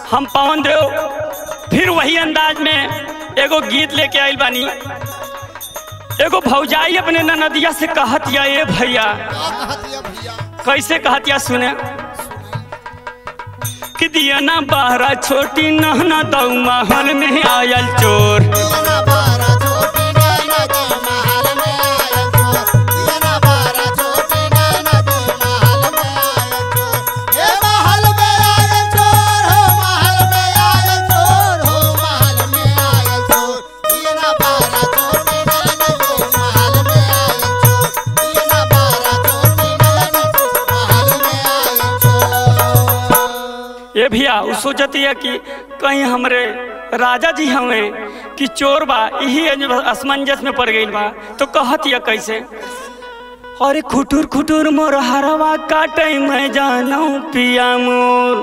हम पवन देव फिर वही अंदाज में एगो गीत लेके आइल बानी एगो भौजाई अपने ननदिया से कहत या ए भैया क्या कहतिया भैया कैसे कहत या सुने कि दिया ना बाहरा छोटी नहना दऊ महल में आयल चोर दिया बारा छोटी नैना दे महल में आया चोर दिया बारा छोटी नैना दे महल में आया चोर हे महल में आया चोर हो महल में आया चोर हो महल में आया चोर दिया बारा छोटी नैना दे महल में आया चोर दिया बारा छोटी नैना दे महल में आया चोर ये भैया उ सोचती है कि कहीं हमरे राजा जी हमें कि चोर बा यही असमंजस में पड़ गई बा तो कहत या कैसे अरे खुटुर खुटुर मोर हरवा काटे मैं जानू पिया मोर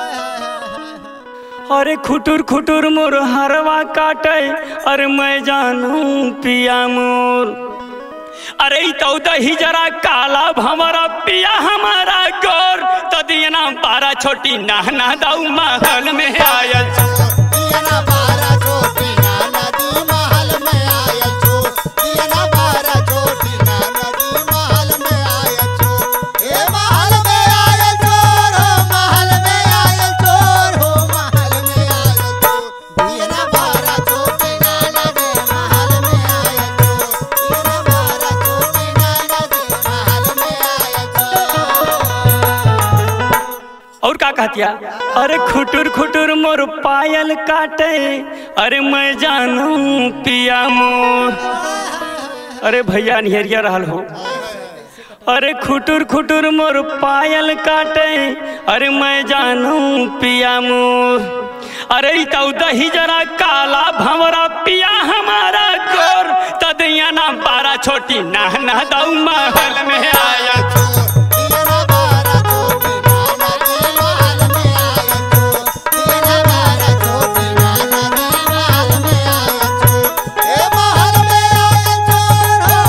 अरे खुटुर खुटुर मोर हरवा काटे अरे मैं जानू पिया मोर अरे ई तो दही जरा काला भमरा पिया हमारा गोर तो दियना बारा छोटी नहना दाऊ महल में आयल दिया बारा छोटी नदी महल में आया चोर दिया बारा छोटी नदी महल में आया चोर हे महल में आया चोर हो महल में आया चोर हो महल में आया चोर दिया बारा छोटी नदी महल में आया चोर दिया बारा छोटी नदी महल में आया चोर और का कहतिया अरे खुटुर खुटुर मोर पायल काटे अरे मैं जानू पिया मोर अरे भैया निहरिया रहल हो अरे खुटुर खुटुर मोर पायल काटे अरे मैं जानू पिया मोर अरे ई तो दही जरा काला भंवरा पिया हमारा गोर तदैया ना बारा छोटी नहना दऊ महल में आया दिया बारा छोटी नदी महल में आया चोर दिया बारा छोटी नदी महल में आया चोर हे महल में आया चोर हो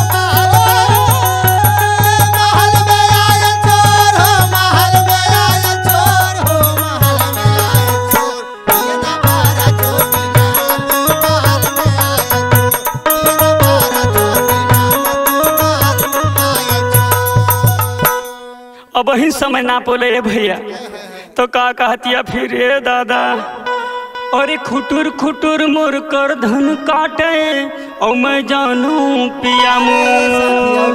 महल में आया चोर हो महल में आया चोर हो महल में आया चोर दिया बारा छोटी नदी महल में आया चोर दिया बारा छोटी नदी महल में आया चोर अब ही समय ना बोले ए भैया तो का कहतिया फिर ए दादा अरे खुटुर खुटुर मोर कर धन काटे और मैं जानू पिया मोर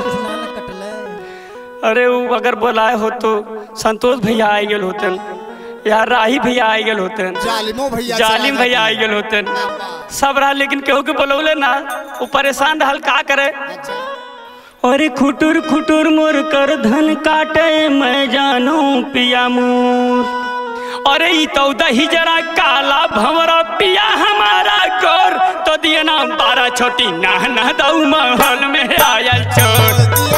अरे वो अगर बोलाए हो तो संतोष भैया आई गेल होतन या राही भैया आई गेल होतन जालिमो भैया जालिम भैया आई गेल होतन सब रहा लेकिन केहू के बोलौले ना वो परेशान रहल का करे अरे खुटुर खुटुर मोर कर धन काटे मैं जानू पिया मोर अरे ई तो दही जरा काला भंवरा पिया हमारा गोर तो दिया ना बारह छोटी नहना दऊ महल में आयल चोर दिया